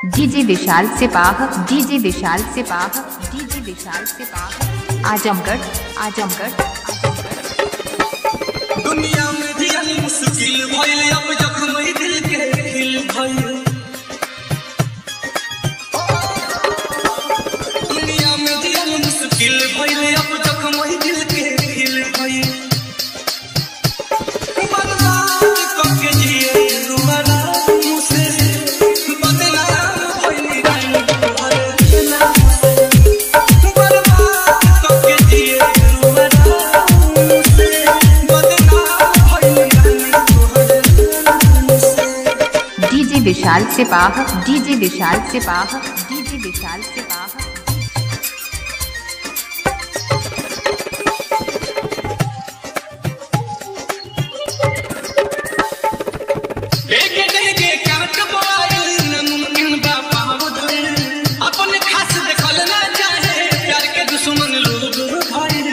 DJ Vishal Sipah DJ Vishal Sipah DJ Vishal Sipah Azamgarh Azamgarh Azamgarh दुनिया में जियन मुश्किल भइल अब जख्म ई दिल के खिल भइल दुनिया में जियन मुश्किल भइल अब जख्म ई दिल के खिल भइल बर्बाद करके जिए रुवाना मुझसे बदनाम भइल रानी तोहरे नाम से बर्बाद करके जिए रुवाना मुझसे बदनाम भइल रानी तोहरे नाम से DJ Vishal Sipah DJ Vishal Sipah DJ Vishal Sipah देखे देखे काट बोआइल नमुमकिन बा पाव धइल अपन खास देखल ना चाहे प्यार के दुश्मन लोग भइल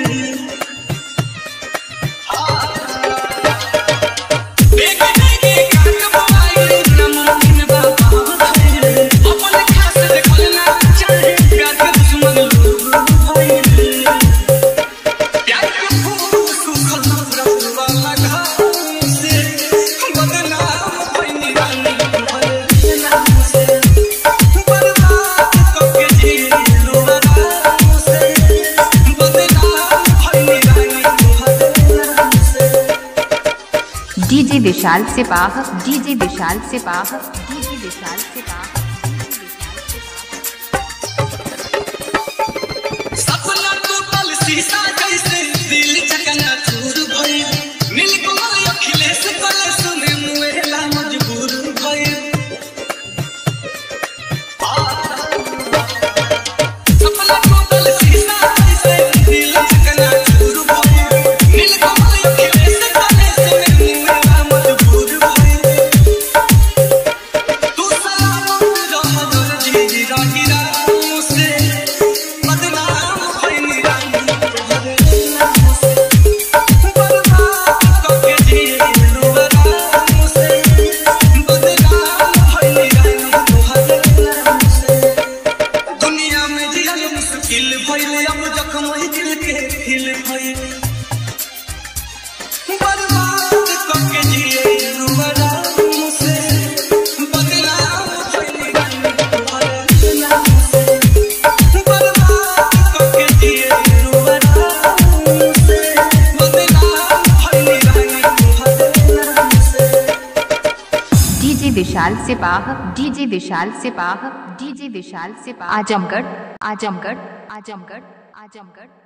देखे देखे काट बोआइल नमुमकिन बा पाव धइल अपन खास देखल ना चाहे प्यार के दुश्मन लोग भइल प्यार के फूल सुखल नफरत वाला घाव से बदनाम भइनी रानी तुम्हारे नाम से बर्बाद करके जिलो आराम से बदनाम भइनी रानी तुम्हारे नाम से DJ Vishal Sipah DJ Vishal Sipah DJ Vishal Sipah सपना टूटल शीशा जैसे दिल चकना चूर भइल नीलकमल अखिलेश कलेश में मुएला मजबूर भइल सपना टूटल शीशा जैसे दिल चकना चूर भइल नीलकमल अखिलेश कलेश में मुएला मजबूर भइल तू सलामत रह दर्जी रागिरा से बदनाम भइनी रानी तोहरे नाम से बर्बाद करके जिलो आराम से बदनाम भइनी रानी तोहरे नाम से दुनिया में जियल मुश्किल भइल अब जख्म ही दिल के खिल भइल बर्बाद करके जिलो आराम से बदनाम भइनी रानी तोहरे नाम से बर्बाद करके जिलो आराम से बदनाम भइनी रानी तोहरे नाम से DJ Vishal Sipah DJ Vishal Sipah DJ Vishal Sipah Azamgarh Azamgarh Azamgarh Azamgarh